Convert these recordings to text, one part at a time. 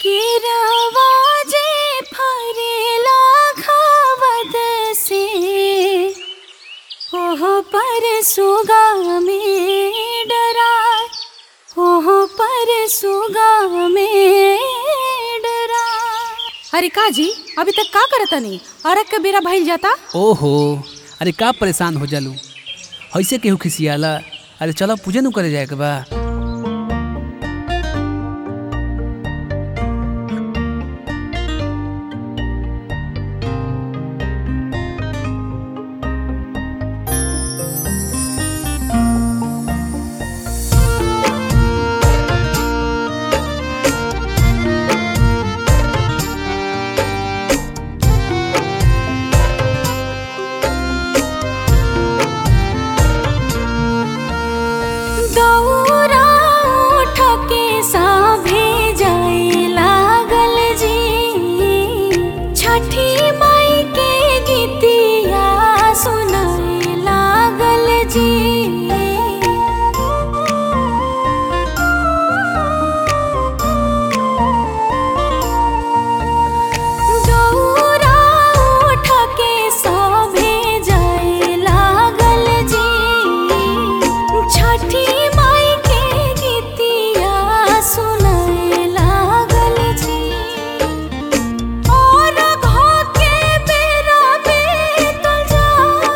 केरावाजे फरेला खावत से ओह पर सुगा में डराय ओह पर सुगा में डराय अरे का जी अभी तक का करतनी अरग के बेरा भइल जाता ओहो अरे का परेशान हो जालू ऐसे केहू खिसियाला अरे चलो पूजन करे जाए के बा दौरा उठ के साभे जाए लागल जी छठी माई के गीतिया सुनाए लागल जी दौरा उठ के साभे जाए लागल जी छठी माई के गीतिया सुनाए लागल जी और घा के बेरा बीतल जा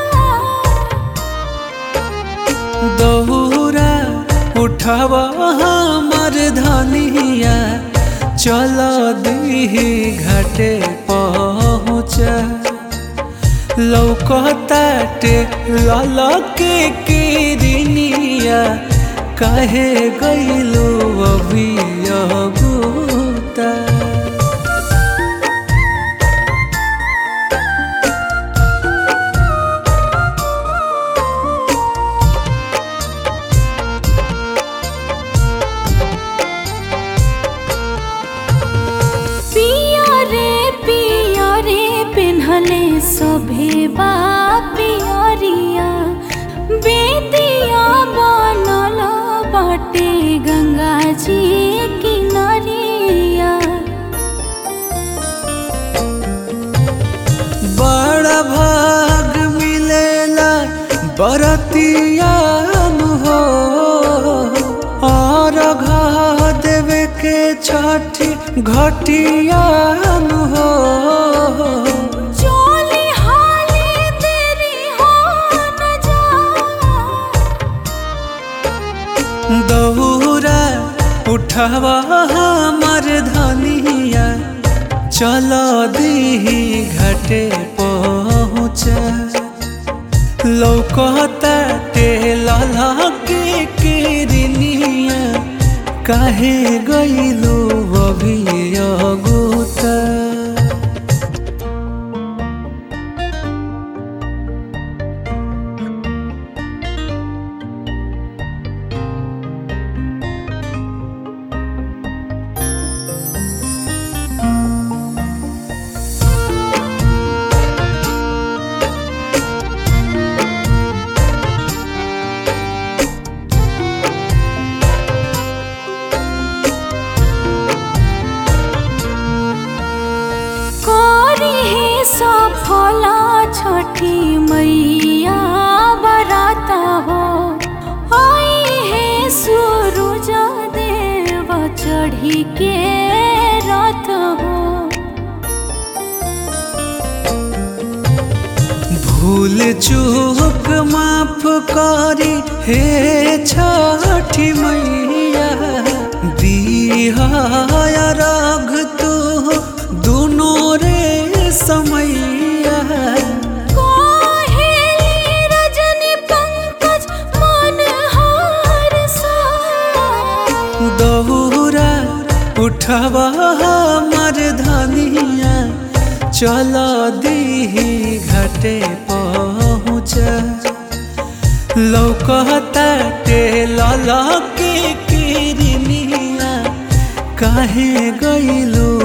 दौरा उठावा हमर धनिया चल दीही घाटे पहुँच लौकताटे ललके किरनिया काहे गइलो अभी अगुता पिया रे पिया रे पिन्हले सभे बा पियरिया बेदिया बनल बाटे गंगा जी किनरिया बड़ा भाग मिलेला बरतिया हो और घा देवे के छठी घटिया हो चोली हाली तेरी हो न जा दौरा उठावा हमर धनिया चल दीही घाटे पहुँच लौकता टेला के किरनिया काहे गइलो अभी अगुता करी हे सफला छठी मैया बराता हो आई हे सूरज देव चढ़ी के रथ हो भूल चूक माफ करी हे छठी मैया दिया राग तू दुनो रे समैया कोहेली रजनी पंकज मन हार सा दौरा उठवा हमर धनिया चल दीही घाटे पहुँच लौकता टेला के किरनिया काहे गइलो